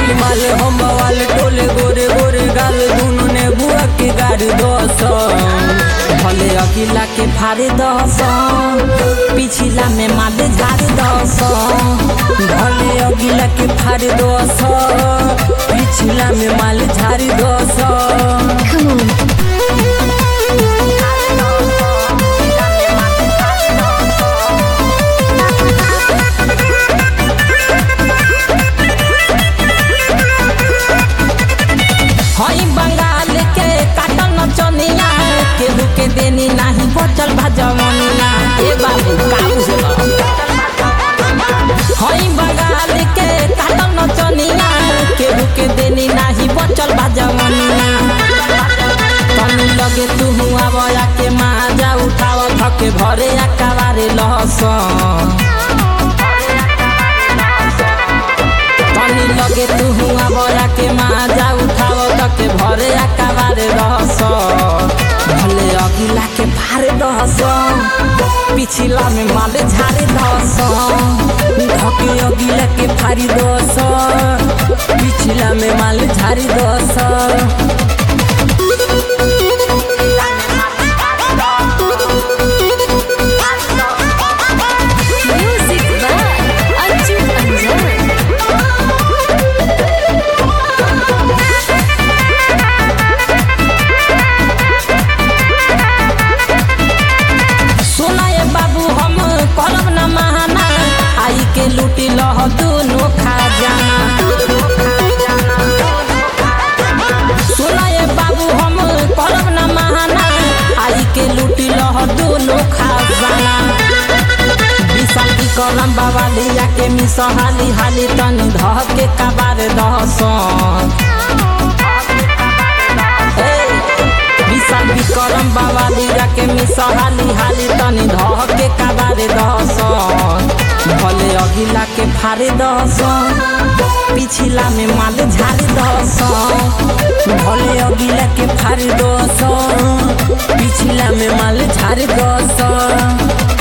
हई माल हम वाल टोले गोरे गोरे गाल दुनु ने बुआ के गाड़ी दस भले अगिला के फाड़े दस पिछिला में माल झाड़ दस भले अगिला के फाड़े दस पिछिला में माल झाड़ दस Come on. हई बंगाल के काटल नचनिया केहू के देनी नाही बचल भजवनिया ए बाबू काबू से हई बंगाल के काटल नचनिया केहू के देनी नाही बचल भजवनिया तनी लगे तू हुआ बया के माजा उठाव थके भरे अकाबारे लहसन तनी लगे तू हुआ बया के माजा उठाव तके भरे अकाबारे रहस भले अगिला के भारे रहस पिछिला में माले झारे रहस ढके अगिला के फारी रहस पिछिला में माले झारी रहस Music by Arjun Anjan. सुना ये बाबू हम करब न महाना आई के लूटी लह दुनो खजाना सुना ये बाबू हम करब न महाना आई के लूटी लह दुनो खजाना विशाल की कलम बाबा लिया के मिस हाली हाली तनी धह के कबार दहसन विशाल विक्रम बाबा लीरा के मिसहाली हाली तनी धह के कबारे दहसन भले अगिला के फारे दहसन पिछिला में माल झारे दहसन भले अगिला के फारे दहसन पिछिला में माल झारे दहसन